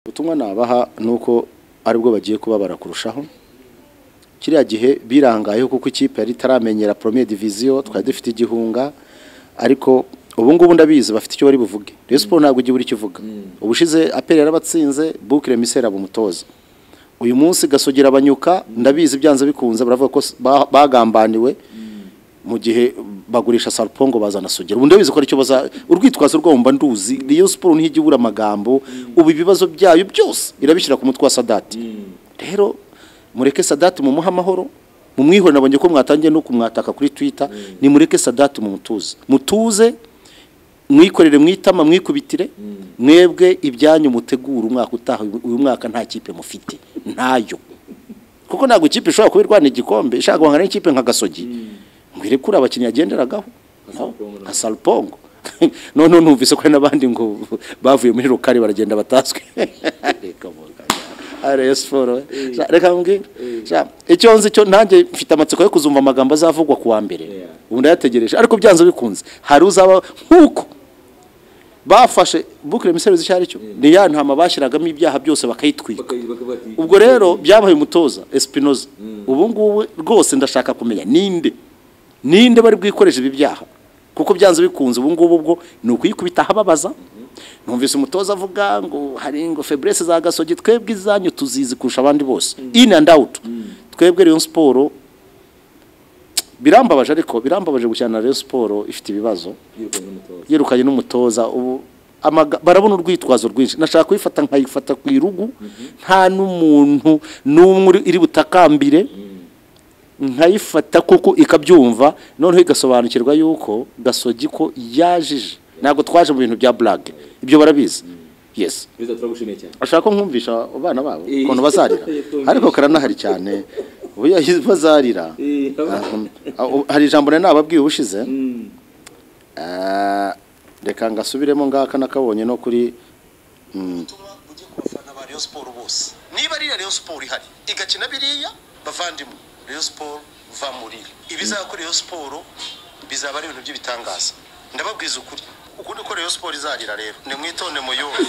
ubutumwa nabaha ni uko aribwo bagiye kubabara kurushaho kiriya gihe birangayeho kuko ikipe yari itaramenyera premier division twari dufite igihunga ariko ubu ngubu ndabizi bafite icyo bari buvuge Rayon Sports ntabwo igihe uri kivuga ubushize apel yarabatsinze Boucle Misera bumutoza uyu munsi gasogera abanyuka ndabizi byanze bikunze baravuga ko s- ba- bagambaniwe mu gihe bagurisha salpongo bazana sogera ubu ndabizi ko aricyo baza urwitwazo rwabo mba nduzi Rayon Sports ntijya ibura amagambo ubu ibibazo byayo byose irabishyira ku mutwe wa Sadati rero mureke Sadati mumuhe amahoro mumwihore nabonye ko mwatangiye no kumwataka kuri Twitter ni mureke Sadati mumutuze mutuze mwikorere mwitama mwikubitire mwebwe ibyanyu mutegura umwaka utaha uyu- uyu mwaka nta kipe mufite ntayo kuko ntabwo ikipe ishobora kuba irwana igikombe ishaka guhangana n'ikipe nka gasogi ngwire kuri abakinnyi yagenderagaho nka salupongo none numvise ko hari n'abandi ngo bavuye muri rukari baragenda bataswe Reka muganga. Ariyo siporo we. Ja, reka mbwira Ja, icyo nzi cyo nanjye mfite amatsiko yo kuzumva amagambo azavugwa ku wa mbere ubu ndayategereje ariko byanze bikunze hari uzaba nk'uko bafashe bukire imiserezi icyo ari cyo ni ya ntama bashyiragamo ibyaha byose bakayitwika ubwo rero byabaye umutoza Espinoza ubu ngubu rwose ndashaka kumenya ninde ninde bari bwikoreshe ibi byaha kuko byanze bikunze ubu ngubu ubwo ni ukuyikubita ahababaza numvise umutoza avuga ngo hari ngo febrese za gasogi twebwe izanyu tuzizi kurusha abandi bose in and out twebwe Rayon Sport birambabaje ariko birambabaje gukina na Rayon Sport ifite ibibazo yirukanye n'umutoza ubu amaga- barabona urwitwazo rwinshi nashaka kuyifata nkayifata ku irugu nta n'umuntu n'umwe uri- iri butakambire nkayifata kuko ikabyumva noneho igasobanukirwa yuko gasogi ko yajije ntabwo twaje mu bintu bya blague ibyo barabizi yes perezida turagushimiye cyane ashaka ko nkumvisha abana babo Eh. ukuntu bazarira ariko karanahari cyane ubu yahize bazarira Eh, Ah, um, hari ijambo nari nababwiye ubushize Ah, reka ngasubiremo ngaka nakabonye no kuri mm, ubutumwa bugiye ku bafana ba Rayon Sport bose niba ari Rayon Sport ihari igakina biriya bavandimwe Rayon Sport va muri ibizaba kuri Rayon Sport bizaba ari ibintu by'ibitangaza ndababwiza ukuri ukundi ko Rayon Sport izarira rero ni mwitonde muyumve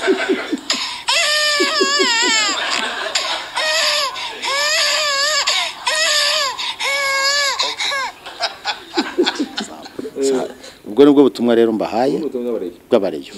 ubwo nibwo butumwa rero mbahaye ubutumwa bw'abarezi bw'abareyo